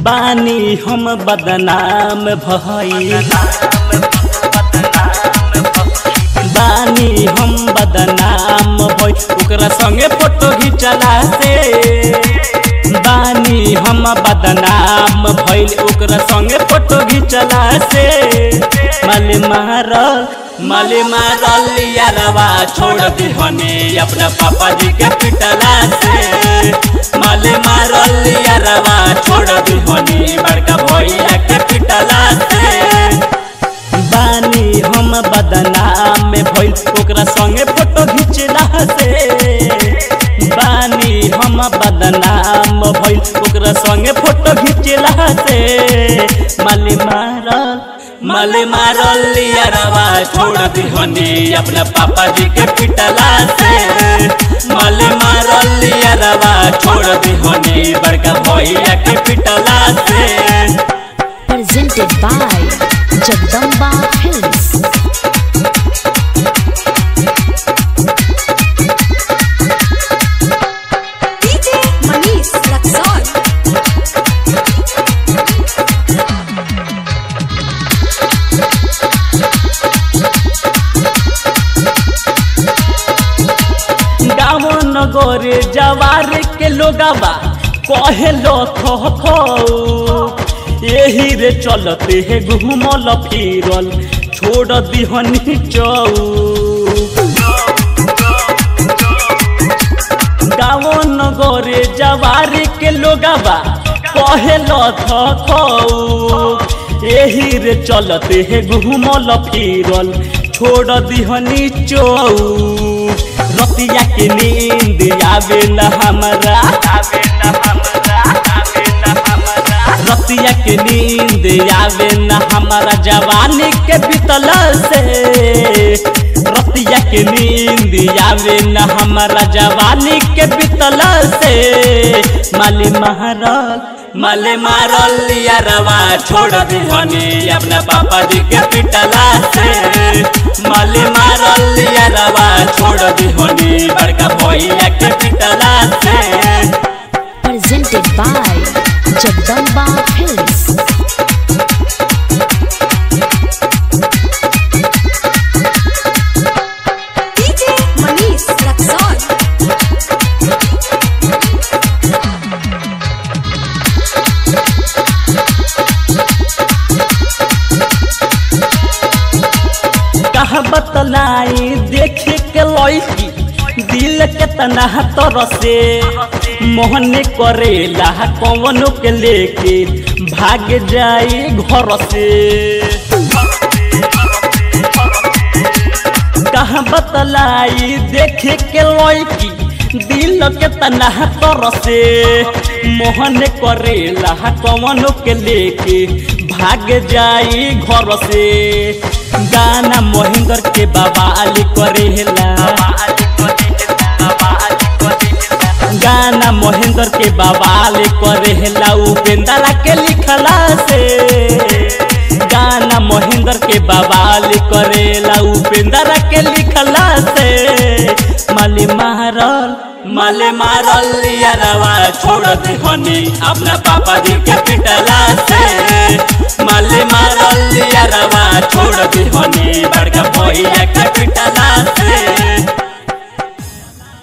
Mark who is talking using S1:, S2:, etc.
S1: बानी हम बदनाम भई बानी हम बदनाम भई ओकरा संगे फोटो घिचला से बानी हम बदनाम भइल ओकरा संगे फोटो घिचला से मल मारल मल मारल यारवा छोड़ दिहने अपना पापा जी के पिटला से मल मारल यारवा छोड़ दिहने बड़का भैया के पिटला से बानी हम बदनाम में भइल ओकरा संगे फोटो घिचला से बानी हम बदनाम भइल ओकरा संगे फोटो घिचला से माले मारल माले मारल यारवा छोड़ दिहनी अपना पापा जी के पिटला से माले मारल यारवा छोड़ दिहनी बड़का भैया के पिटला से
S2: presented by Jagdamba Films.
S3: DJ Manish Luxor.
S1: गाँव नगरे जवार के लोगवा कहे लो खो खो यही रे चलते है घूमल फिरल छोड़ दिहनी चौ गाँव नगरे जवार के लोगवा कहे लो खो यही रे चलते है घूमल फिरल छोड़ दिहनी चौ रतिया के नींद आवे न हमरा रतिया के नींद आवे न हमारा जवानी के बीतल से रतिया के नींद आवे न हमारा जवानी के बीतल से माली मारल माले मारल यारवा छोड़ दिहनी अपना पापा जी के पिटला से माले मारल यारवा छोड़ दिहनी बड़का भैया के पिटला से
S2: Presented by Jagdamba Films.
S3: DJ Manish Luxor.
S1: कहा बतलाई देखे के लड़की दिल के तना तरसे मोहन करेला कवनो के लेके भाग जाई घर से कहा बतलाई देखे के लड़की दिल के तना तरसे मोहन करेला कवनो के लेके भाग जाई घर से गाना महेंद्र के बवाल करेला गाना महेंद्र के बवाल करेला उपेंद्रा के लिखला से गाना महेंद्र के बवाल करेला उपेंद्रा के लिखला से माले मारल माले मारल यारवा छोड़ दिहनी अपना पापा जी के पिटला से माले मारल यारवा छोड़ दिहनी बड़का भैया के पिटला